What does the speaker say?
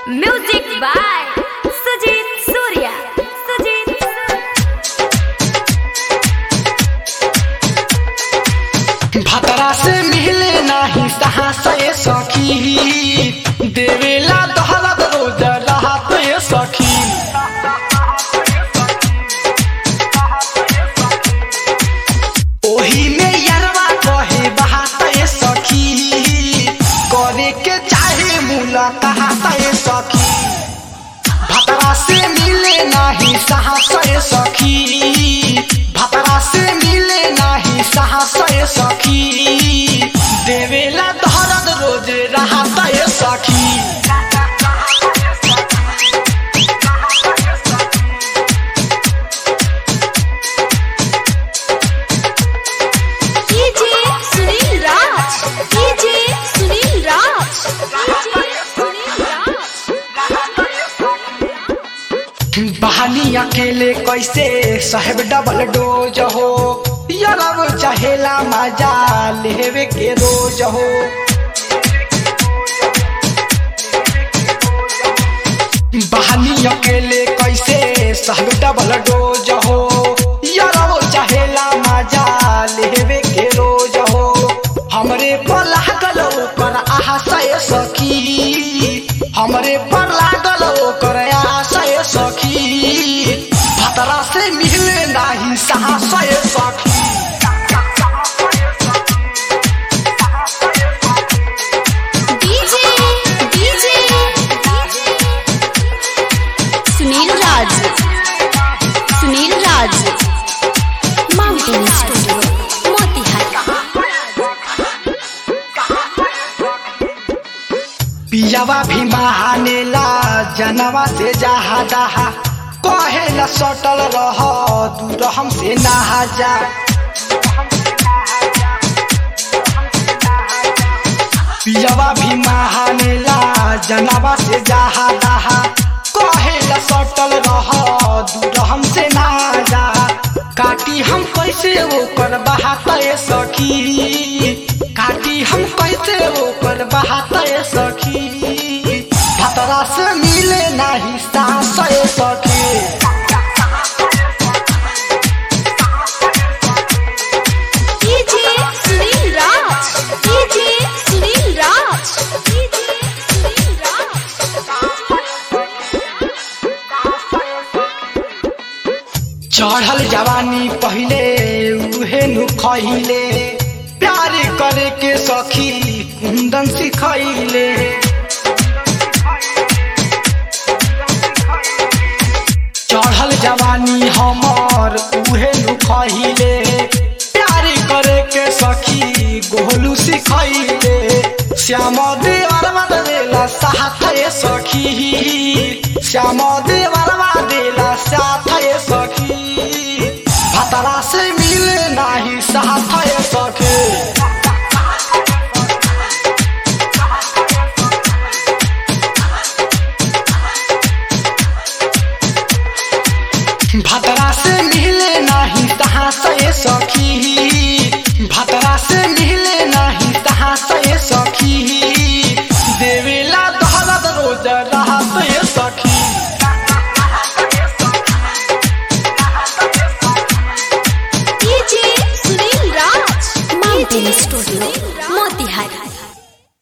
Music by Sujit Surya. Sujit भतरा से मिले नाही साहस ये सखी देवेला दहलत रोज रहत ये सखी ओही में यरवा कहे बहात ये सखी करे के चाहे मुलाकात ये सखी भतरा से मिले नाही साहस ये सखी भतरा से मिले नाही साहस ये सखी देवेला दहरद रोज रहत ये सखी DJ Sunil Raj. DJ Sunil Raj. DJ Sunil Raj. बहानी अकेले कैसे साहेब डबल डोज हो यरब चहेला मजा लेवे के रोज हो बहानी अकेले कैसे साहेब डबल डोज हो यरब चहेला मजा लेवे के रोज हो हमरे पर लागल ओकर आशय सखी हमरे पर लागल ओकर आशय सखी भतरा से मिले नाही साहसय सखी DJ DJ Sunil Raj. Sunil Raj. Mountain Studio. Motihari. पियावा भी महानेला जनवा से जहा दहा कहे न सटल रह दूर हमसे नहा जा पियावा भी महानेला जनवा से जहा दहा कहे न सटल रह दूर हमसे ना जा काटी हम कैसे ओकर बहात सखी काटी हम कैसे ओकर बहात सखी भतरा से मिले नाही सास सखी DJ Sunil Raj. DJ Sunil Raj. DJ Sunil Raj. चढ़ल जवानी पहिले उहे नु खहिले प्यार करे के सखी कुंदन सिखैले चढ़ल जवानी हमर उहे नु खहिले प्यार करे के सखी गोलू सिखैले श्याम देवरवा देला साथ ये सखी श्याम देवरवा देला साथ ये सखी भतरा से मिले नाही साथ ये